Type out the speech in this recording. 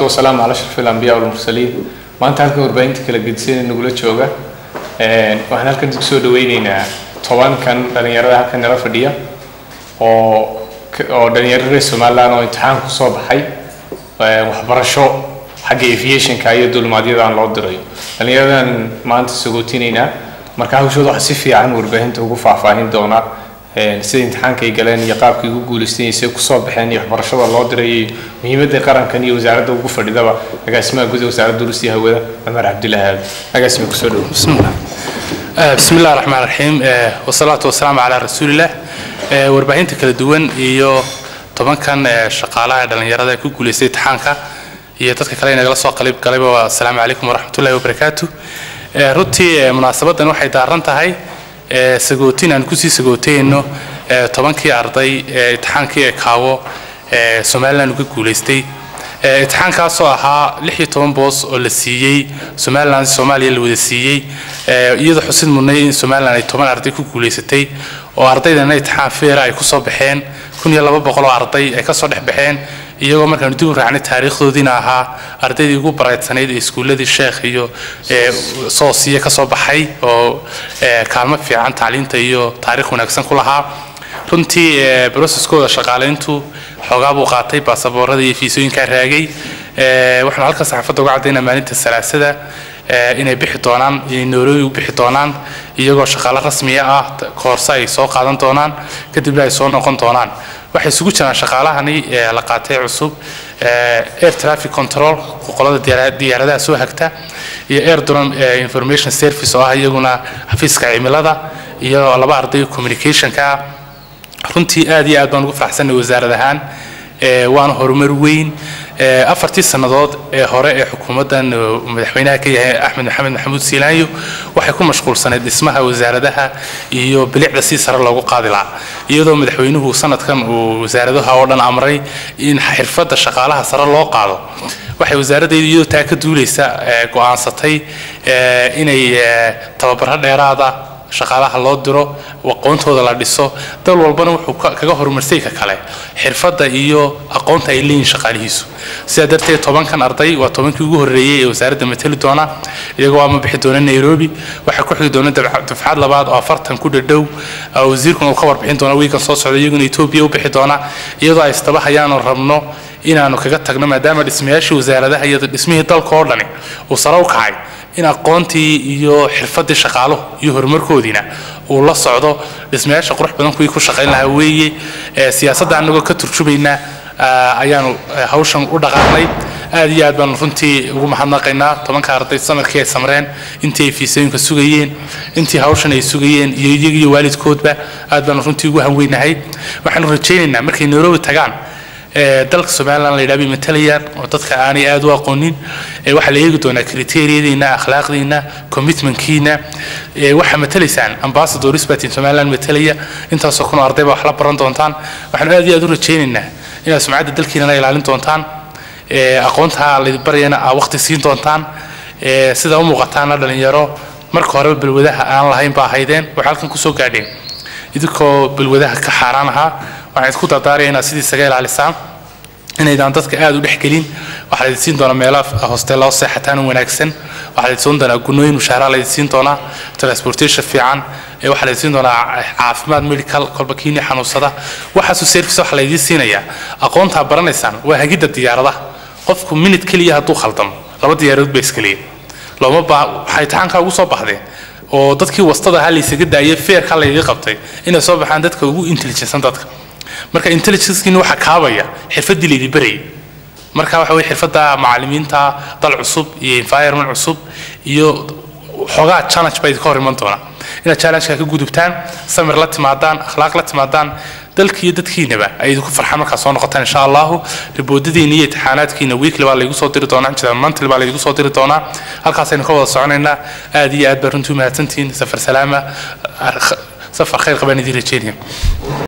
wasalaamu calaa ashraf alambiya walmursaliin maanta halkan warbaahinta kala gedisan nagula jooga waxaan halkan kusoo dhaweyneynaa tobankan dhalinyarada halkan nala fadhiya oo oo dhalinyaro reer somaliland oo imtixaan kusoo baxay waxbarasho xagga aviationka iyo dulmaadyadaan loo dirayo dhalinyaradan maanta sagootineynaa marka hawshooda waxa si fiican warbaahinta ugu faahfaahin doonaa sida imtixaanka ay galeen iyo qaabkay ugu guuleysteen iyo kusoo baxeen iyo waxbarashada loo diray iyo muhiimadda qarankan iyo wasaaradda ugu fadhidaba agaasimaha guud wasaaradda durustiya hawada cumar cabdilaahi agaasima kusoo dhow بسم الله بسم الله الرحمن الرحيم والصلاة والسلام على رسول الله warbaahinta kala duwan iyo tobankan shaqaalaha dhalinyarada ee ku guuleystay imtixaanka iyo dadka kale inagala soo qalib galayba waa asalaamu calaykum waraxmatullahi wabarakaatu runtii munaasabadan waxay daaran tahay sagootin aan kusii sagootayno tobankii arday ee imtixaankii ee kaawo ee somaliland uga guuleystay imtixaankaasoo ahaa lix iyo toban boos oo la siiyey somaliland soomaaliya la wada siiyey iyadoo xusid mudnay in somaliland ay toban arday ku guuleysatay oo ardaydana imtixaan feera ay kusoo baxeen kun iyo laba boqol oo arday ay kasoo dhex baxeen iyagoo markaanu dib u raacnay taariikhdoodiina ahaa ardaydii ugu baraydsanayd ee iskuulladii sheekh iyo soosiya kasoo baxay oo kaalmo fiican tacliinta iyo taariikh wanaagsan ku lahaa runtii broseskooda shaqaalayntu xoogaa buu qaatay baasaboorada iyo fiisooyinkaa raagay waxaanu halka saxaafadda uga caddaynaa maalinta salaasada inay bixi doonaan inay noorooyi u bixi doonaan iyagoo shaqaalo rasmiya ah koorse ay soo qaadan doonaan kadibna ay soo noqon doonaan waxay isugu jiraan shaqaalahani la qaatay cusub air traffic control qolada diyaaradaha soo hagta iyo air drone information service oo ah iyaguna xafiiska cimilada iyo laba arday communicationka ah runtii aad iyo aad baan ugu faraxsanay wasaarad ahaan waana horumar weyn afartii sannadood ee hore ee xukuumaddan madaxweynaha ka yahay axmed maxamed maxamuud siilaanyo waxay ku mashquulsaneyd dhismaha wasaaradaha iyo bilicda si sare loogu qaadi lahaa iyadoo madaxweynuhu sanadkan uu wasaaradaha oo dhan amray in xirfadda shaqaalaha sare loo qaado waxay wasaaraddeedu iyadoo taa ka duulaysa go'aansatay inay tababaro dheeraada shaqaalaha loo diro aqoontooda la dhiso dal walbana wuxuu kaga horumarsay ka kale xirfadda iyo aqoonta ay leeyihin shaqaalihiisu sidaa darteed tobankan arday waa tobankii ugu horreeyey ee wasaaradda matali doona iyagoo ama bixi doona nairobi waxaa ku xigi doona dufcad labaad oo afartan ku dhadhow wasiirkuna uu ka warbixin doona wiigan soo socda iyaguna etoobiya u bixi doona iyadoo ay istaba hayaanu rabno inaanu kaga tagno maadaama dhismayaashii wasaaradaha iyo dhismihii dalka oo dhani uu sare u kacay in aqoontii iyo xirfadii shaqaaluhu iyo horumarkoodiina uu la socdo dhismayaasha qurux badan kuwii ku shaqayn lahaa weeye siyaasadda anagoo ka turjumaynaa ayaanu hawshan u dhaqaaqnay aad iyo aad baanu runtii ugu mahadnaqaynaa tobanka arday sanadkii ay samreen intii ay fiisooyinka sugayeen intii hawshan ay sugayeen iyo iyaga iyo waalidkoodba aad baanu runtii ugu hanweynahay waxaanu rajaynaynaa markay nairobi tagaan dalka somaliland la yidhaha bay matalayaan oo dadka aanay aad u aqoonin waxaa la eegi doonaa kriteeriyadiina akhlaaqdiina commitmentkiina waxaa matalaysaan ambassadors batin somaliland matalaya intaasoo kun oo arday baa wax la baran doontaan waxaanu aad iyo aad u rajaynaynaa inaad sumcadda dalkiinana ilaalin doontaan aqoonta laydin baryana aa waqti siin doontaan sida u muuqataana dhalinyaro marka horeba balwadaha aan lahayn baa ahaydeen waxay halkan kusoo gaadheen idinkoo balwadaha ka xaaraan ahaa waxaan isku dardaaraya inaad sidii isaga ilaalisaan inaydaan dadka aad u dhexgelin waxaa laydin siin doonaa meelaha hosteella seexataan wanaagsan waxaa laydin siin doonaa gunooyin mushahara laydin siin doonaa transportation fiican waxaa laydin siin doonaa caafimaad medical kolba kiini xanuunsada waxaasoo service waxaa laydin siinayaa aqoontaa baranaysaan waa hagidda diyaaradaha qofku minute keliya hadduu khaldamo laba diyaaradood baa iskaliya looma baa waxay imtixaankaa ugu soo baxdeen oo dadkii wastada ahaa laysaga daayay feerka layga qabtay inay soo baxaan dadka ugu intelligensan dadka marka intelligencekiina waxaa kaabaya xirfaddii laydin barayay marka waxa weye xirfadda macallimiinta dal cusub iyo environment cusub iyo xoogaa challenge baa idinka hor iman doonaa inaad challengeka ka gudubtaan samir la timaadaan akhlaaq la timaadaan dalkiiyo dadkiinaba ay idinku farxaan markaa soo noqotaan insha allahu riboodadiina iyo imtixaanaadkiina weekly baa laygu soo diri doonaa jida monthly baa laygu soo diri doonaa halkaasaynu ka wada soconaynaa aad iyo aad baa runtii umahadsantihiin safar salaama safar khayr qabaan idiin rajeynaya